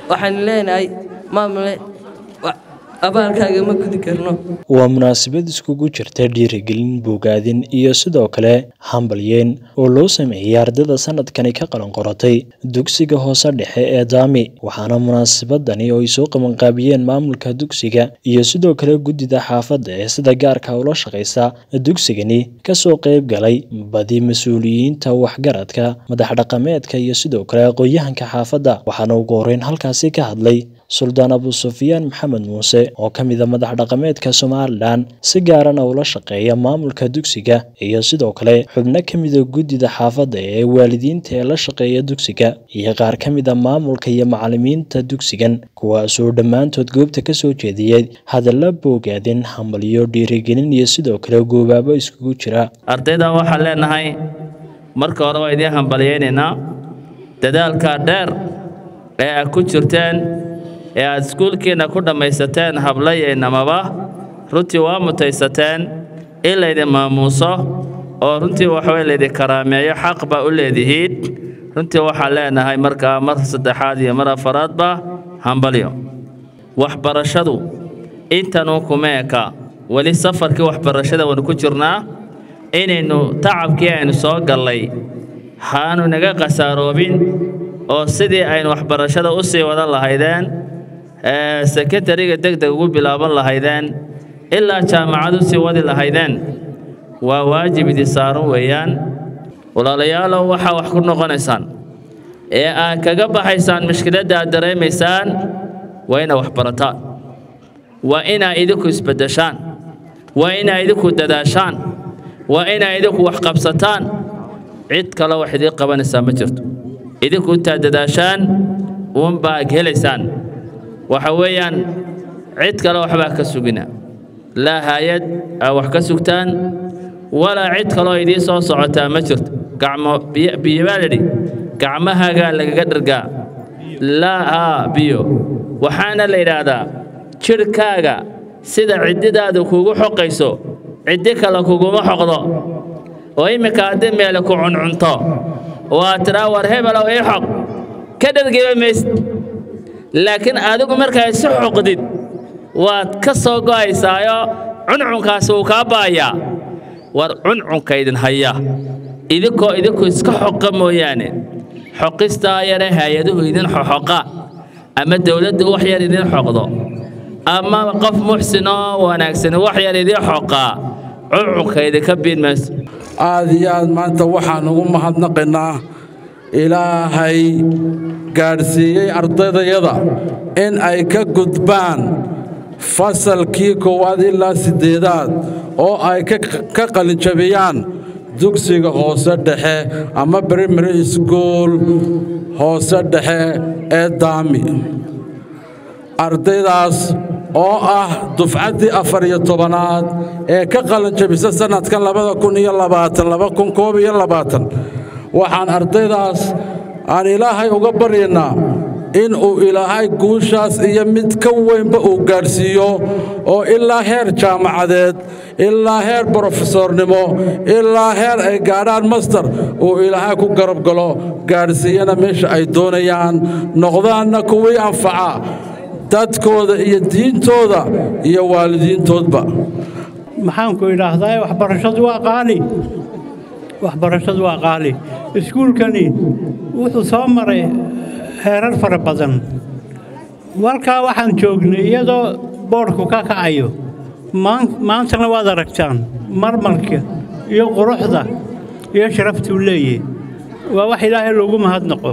waxaan leenahay maamule abaalkaaga ma gudi karno waa munaasabad iskugu jirta dhiirigelin bogaadin iyo sidoo kale hambalyeen oo loo sameeyey ardada sanadkani ka qalan qoratay dugsiga hoose dhexe ee daami waxaana munaasabadani oo ay soo qabanqaabiyeen maamulka dugsiga iyo sidoo kale guddida xaafadda ee sida gaarka ula shaqaysa dugsigani kasoo qayb galay badi mas-uuliyiinta waxgaradka madax dhaqameedka iyo sidoo kale aqoon-yahanka xaafadda waxaana ugu horeyn halkaasi ka hadlay suldaan abu sufyaan maxamed muuse oo ka mida madax dhaqameedka somalilan si gaarana ula shaqeeya maamulka dugsiga iyo sidoo kale xubno ka mida guddida xaafadda ee waalidiinta ee la shaqeeya dugsiga iyo qaar ka mida maamulka iyo macalimiinta dugsigan kuwaasoo dhammaantood goobta kasoo jeediyey hadalla boogaadin hambalyo dhiirigelin iyo sidoo kale goobaabo iskugu jira ardayda waxaan leenahay marka hore waa idiin hambalyaynaynaa dadaalka dheer ee aad ku jirteen ee aad iskuulkiinna ku dhammaysateen hablayeennamaba runtii waa mutaysateen in laydin maamuuso oo runtii waxaway laydin karaameeyo xaq baa u leedihiin runtii waxaan leenahay markaa mar saddexaad iyo mar afaraadba hambalyo waxbarashadu intanuu kuma eka weli safarkii waxbarashada waynu ku jirnaa inaynu tacabkii aynu soo gallay haanu naga khasaaroobin oo sidii aynu waxbarashada u sii wadan lahaydeen sekondariga degdeg ugu bilaaban lahaydeen ilaa jaamacad u sii wadi lahaydeen waa waajib idin saaran weeyaan walaalayaalow waxaa wax ku noqonaysaan ee aad kaga baxaysaan mushkiladda aad dareemaysaan waa inaa wax barataan waa inaa idinku isbeddeshaan waa inaa idinku dadaashaan waa inaa idinku wax qabsataan cid kale wax idiin qabanaysaa ma jirto idinku intaad dadaashaan uunbaa helaysaan waxa weeyaan cid kale waxbaa ka sugina laa haayad aa wax ka sugtaan walaa cid kaloo idiin soo socotaa ma jirto gacmo biyo baa lidhi gacmahaagaa lagaga dhargaa laa haa biyo waxaana la yidhaahdaa jidhkaaga sida ciddidaadu kugu xoqayso ciddi kale kuguma xoqdo oo imminka haddii meele ku cuncunto oo aad tidhaa war hebelow ii xoq ka dhargiba maysid laakiin adigu markaa isu xoqdid waad ka soo go'aysaayo cuncunkaasi wuu kaa ba'ayaa war cuncunka idin haya idinkoo idinku iska xoqa mooyaane xoqistaa yare hay-aduhu idin xoxoqa ama dowladdu wax yar idin xoqdo ama qof muxsinoo wanaagsani wax yar idin xoqaa cuncunka idinka biin mayso aad iyo aad maanta waxaan ugu mahadnaqaynaa ilaahay gaadhsiiyey ardaydayada in ay ka gudbaan fasalkii koowaad ilaa siddeedaad oo ay ka qalinjabiyaan dugsiga hoose dhexe ama brimary school hoose dhexe ee daami ardaydaas oo ah dufcaddii afar iyo tobanaad ee ka qalinjabisa sannadkan labada kun iyo labaatan laba kun koob iyo labaatan waxaan ardaydaas aan ilaahay uga baryaynaa in uu ilaahay guushaas iyo mid ka weynba uu gaadhsiiyo oo ilaa heer jaamacadeed ilaa heer brofesornimo ilaa heer ay gaadhaan master uu ilaahay ku garab galo gaadhsiiyana meesha ay doonayaan noqdaanna kuwii anfaca dadkooda iyo diintooda iyo waalidiintoodba maxaanku idhaahdaa waxbarashadu waa qaali waxbarashadu waa qaali iskuulkani wuxuu soo maray heerar fara badan walkaa waxaan joognay iyadoo boodhku ka kacayo maantana waad aragtaan marmarka iyo quruxda iyo sharaftuu leeyahy waa wax ilaahay loogu mahadnaqo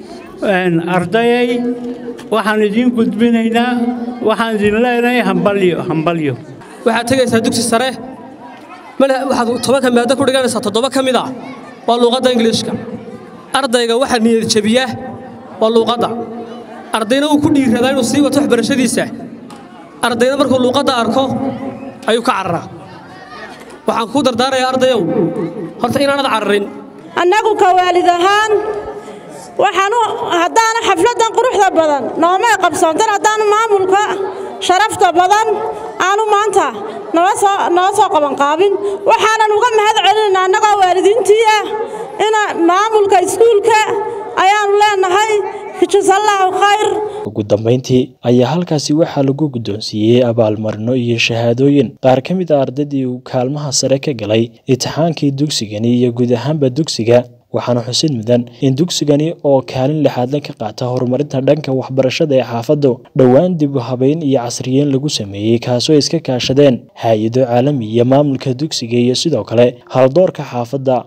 ardayay waxaan idiin gudbinaynaa waxaan idin leenahay hambalyo hambalyo waxaad tegaysaa dugsi sare waxaad tobanka maado ku dhiganaysaa toddoba ka mid ah waa luuqadda ingiliishka ardayga waxaa niyad jebiya waa luuqadda ardayna uu ku dhiiradaa inuu sii wato waxbarashadiisa ardayna markuu luuqadda arko ayuu ka cararaa waxaan kuu dardaarayaa ardayow horta inaanad cararin annagu ka waalid ahaan waxaanu haddaana xafladdan quruxda badan noomay qabsoontan haddaanu maamulka sharafta badan aanu maanta noo soo qabanqaabin waxaanan uga mahad celinaynaa annagoo waalidiintii ah ina maamulka iskuulka ayaannu leenahay jazallaahu khayr ugu dambeyntii ayaa halkaasi waxaa lagu guddoonsiiyey abaalmarino iyo shahaadooyin qaar ka mid a ardaydii uu kaalmaha sare ka galay itixaankii dugsigani iyo guud ahaanba dugsiga waxaana xusid mudan in dugsigani oo kaalin lixaadle ka qaata horumarinta dhanka waxbarashada ee xaafaddu dhowaan dib u habeyn iyo casriyeyn lagu sameeyey kaasoo iska kaashadeen hay-ado caalami iyo maamulka dugsiga iyo sidoo kale haldoorka xaafadda